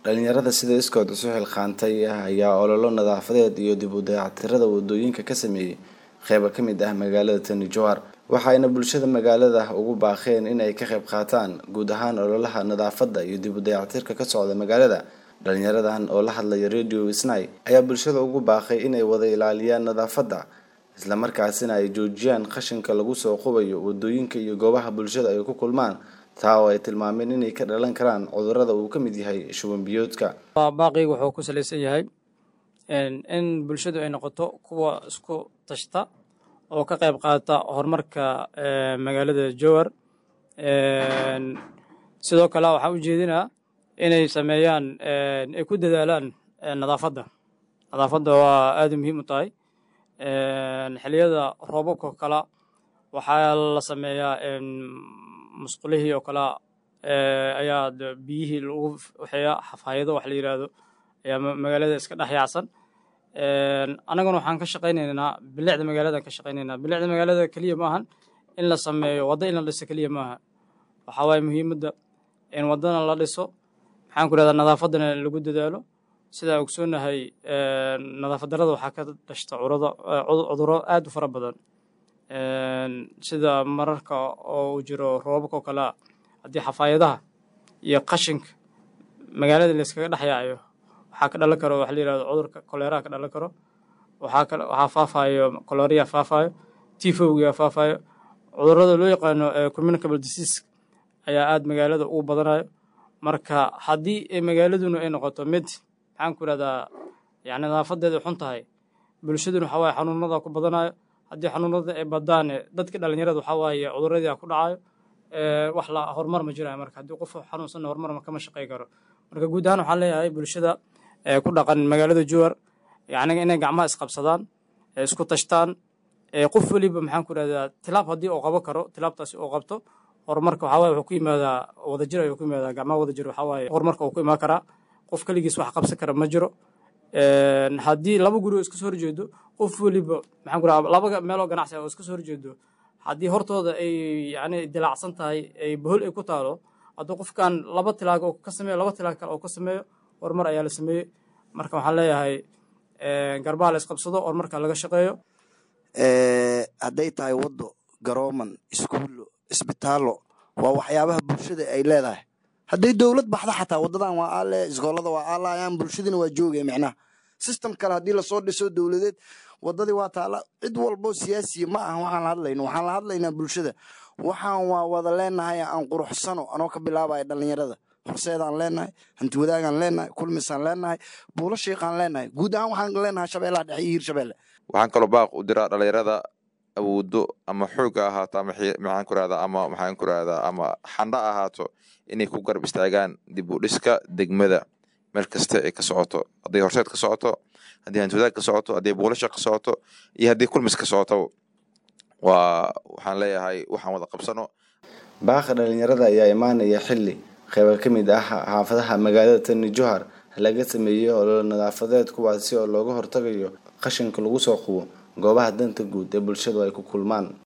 dhalinyarada sida iskood isu xilqaantay ayaa ololo nadaafadeed iyo dib u dayactirada wadooyinka ka sameeyey qeybo ka mid ah magaalada tani jowhar waxayna bulshada magaalada ugu baaqeen in ay ka qayb qaataan guud ahaan ololaha nadaafadda iyo dib u dayactirka ka socda magaalada dhalinyaradan oo la hadlaya radio snai ayaa bulshada ugu baaqay inay wada ilaaliyaan nadaafadda islamarkaasina ay joojiyaan qashinka lagu soo qubayo wadooyinka iyo goobaha bulshada ay ku kulmaan taa oo ay tilmaameen inay ka dhalan karaan cudurada uu ka mid yahay shuban biyoodka baaqiyga wuxuu ku salaysan yahay in bulshadu ay noqoto kuwa isku tashta oo ka qayb qaata horumarka magaalada jowhar sidoo kale waxaan u jeedinaa inay sameeyaan ay ku dadaalaan nadaafadda nadaafadda waa aada muhiim u tahay xiliyada roobabka oo kala waxaa la sameeyaa musqulihii oo kale ayaa biyihii lagu waxeeya xafaayado wax la yidhaahdo ayaa magaalada iska dhex yaacsan annaguna waxaan ka shaqaynaynaa bilicda magaaladan ka shaqaynaynaa bilicda magaalada keliya maahan in la sameeyo waddo in la dhiso keliya maaha waxaa waaye muhiimadda in waddana la dhiso maxaan ku rahdaa nadaafaddana lagu dadaalo sidaa ogsoonahay nadaafad darada waxaa ka dhashta curado cuduro aad u fara badan sida mararka oo uu jiro roobabka oo kalea haddii xafaayadaha iyo qashinka magaalada layskaga dhex yaacayo waxaa ka dhalan karo waxa la yihahdo cudurka koleeraha ka dhalan karo waxaa kale waxaa faafayo koloriya faafayo tifowga faafayo cudurada loo yaqaano communicable disease ayaa aada magaalada ugu badanayo marka haddii magaaladuna ay noqoto mid maxaan ku ihahdaa yani nadaafadeeda xun tahay bulshaduna waxaa waaye xanuunada ku badanayo haddii xanuunada ay badaane dadka dhalinyarada waxaa waaye cuduradii ku dhacayo wax la horumar ma jirayo marka haddii qof xanuunsanna horumar kama shaqey karo marka guud ahaan waxaan leeyahay bulshada ku dhaqan magaalada jowhar yani inay gacmaha isqabsadaan isku tashtaan qof weliba maxaan ku ihahdaa tilaab haddii uu qabo karo tilaabtaasi uu qabto horumarka waxaa waye wuxuu ku yimaadaa wadajir ayuu ku yimaadaa gacmaha wadajir waxaa waaye horumarka uu ku imaan karaa qof keligiis wax qabsan kara ma jiro haddii laba guri oo iska soo horjeedo qof weliba maxaan ku rahaa laba meeloo ganacsi oo iska soo horjeedo haddii hortooda ay yani dilaacsan tahay ay bohol ay ku taalo hadduu qofkan laba tilaag oo ka sameeyo laba tilaag kale oo ka sameeyo horumar ayaa la sameeyey marka waxaan leeyahay garbaha la isqabsado horumarka laga shaqeeyo hadday tahay waddo garooman iskuullo isbitaallo waa waxyaabaha bulshada ay leedahay hadday dowlad baxda xataa wadadan waa aale iskoolada waa aalayaan bulshadina waa joogaya micnaha system kale haddii lasoo dhiso dowladeed wadadii waa taala cid walbo siyaasiya ma aha waxaan la hadlayno waxaan la hadlaynaa bulshada waxaan waa wada leenahay aan quruxsano anoo ka bilaabaya dhalinyarada horseedaan leenahay hanti wadaagaan leenahay kulmisaan leenahay buulo shiiqaan leenahay guud ahaan waxaan leenahay shabeellaha dhexe iyo hiirshabeelle waxaan kaloo baaq u diraa dhalinyarada awoodo ama xooga ahaato ama maxaan ku rahdaa ama maxaan ku rahdaa ama xandha ahaato inay ku garab istaagaan dib u dhiska degmada meel kasta ay ka socoto hadday horseed ka socoto haddii hantiwadaag ka socoto haddii buulasha ka socoto iyo haddii kulmis ka socoto waa waxaan leeyahay waxaan wada qabsano baaqa dhalinyarada ayaa imaanaya xilli qeybo ka mid ah xaafadaha magaalada tani jowhar laga sameeyey ololo nadaafadeed kuwaasi oo looga hortagayo qashinka lagu soo qubo goobaha danta guud ee bulshadu ay ku kulmaan